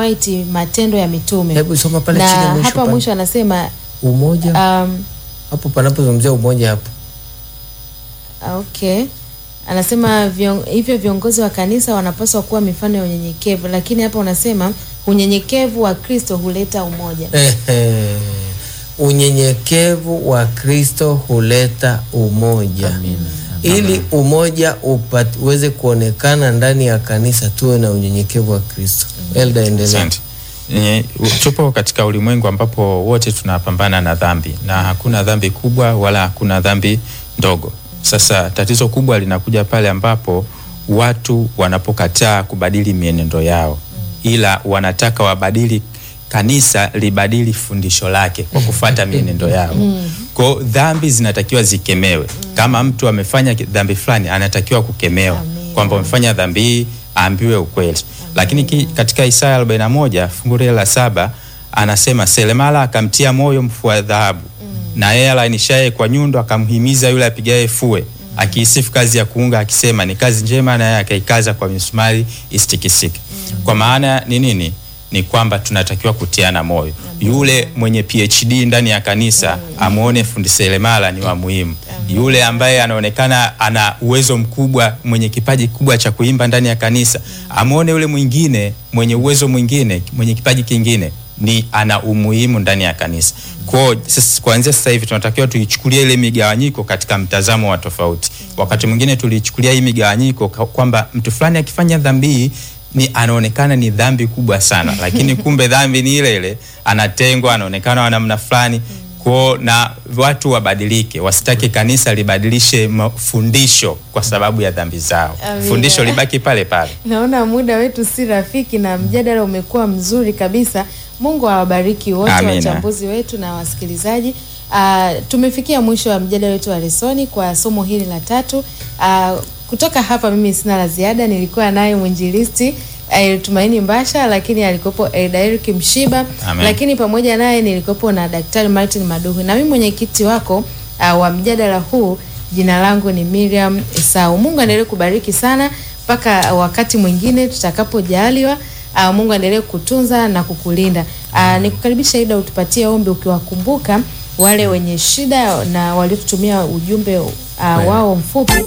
White Matendo ya Mitume. Hebu soma pale na chini mwisho hapa pale. mwisho anasema Umoja um, hapo panapozungumzia umoja hapo. Okay. Anasema vion, hivyo viongozi wa kanisa wanapaswa kuwa mifano ya unyenyekevu, lakini hapa unasema unyenyekevu wa Kristo huleta umoja. Ehe. Unyenyekevu wa Kristo huleta umoja. Ili umoja upate uweze kuonekana ndani ya kanisa, tuwe na unyenyekevu wa Kristo. Elda, endelea. Asante. Nye- Tupo katika ulimwengu ambapo wote tunapambana na dhambi na hakuna dhambi kubwa wala hakuna dhambi ndogo. Sasa tatizo kubwa linakuja pale ambapo watu wanapokataa kubadili mienendo yao, ila wanataka wabadili kanisa libadili fundisho lake kwa kufata mienendo yao. Kwa hiyo dhambi zinatakiwa zikemewe. Kama mtu amefanya dhambi fulani, anatakiwa kukemewa kwamba umefanya dhambi hii, aambiwe ukweli. Lakini ki, katika Isaya 41 fungu lile la saba anasema Selemala akamtia moyo mfua dhahabu na yeye alainishaye kwa nyundo akamhimiza yule apigaye fue akiisifu kazi ya kuunga akisema ni kazi njema, naye akaikaza kwa misumari isitikisike. Kwa maana ni nini? Ni kwamba tunatakiwa kutiana moyo. Yule mwenye PhD ndani ya kanisa amwone fundi seremala ni wa muhimu. Yule ambaye anaonekana ana uwezo mkubwa, mwenye kipaji kubwa cha kuimba ndani ya kanisa amwone yule mwingine mwenye uwezo mwingine, mwenye kipaji kingine ni ana umuhimu ndani ya kanisa. Kwa sasa kuanzia sasa hivi tunatakiwa tuichukulie ile migawanyiko katika mtazamo wa tofauti. Wakati mwingine tulichukulia hii migawanyiko kwa- kwamba mtu fulani akifanya dhambi hii ni anaonekana ni dhambi kubwa sana, lakini kumbe dhambi ni ile ile, anatengwa, anaonekana wa namna fulani kwao, na watu wabadilike, wasitake kanisa libadilishe mafundisho kwa sababu ya dhambi zao. Amina. Fundisho libaki pale pale. Naona muda wetu si rafiki na mjadala umekuwa mzuri kabisa. Mungu awabariki wote Amina. wachambuzi wetu na wasikilizaji. Uh, tumefikia mwisho wa mjadala wetu wa lesoni kwa somo hili la tatu. Uh, kutoka hapa mimi sina la ziada. Nilikuwa naye mwinjilisti uh, Tumaini Mbasha, lakini alikuwepo Eric Mshiba, Amen. lakini pamoja naye nilikuwepo na Daktari Martin Maduhu na mimi mwenyekiti wako uh, wa mjadala huu. Jina langu ni Miriam Esau. Mungu aendelee kubariki sana mpaka wakati mwingine tutakapojaliwa. Uh, Mungu aendelee kutunza na kukulinda. Uh, nikukaribisha Ida utupatie ombi ukiwakumbuka wale wenye shida na waliotutumia ujumbe uh, wao mfupi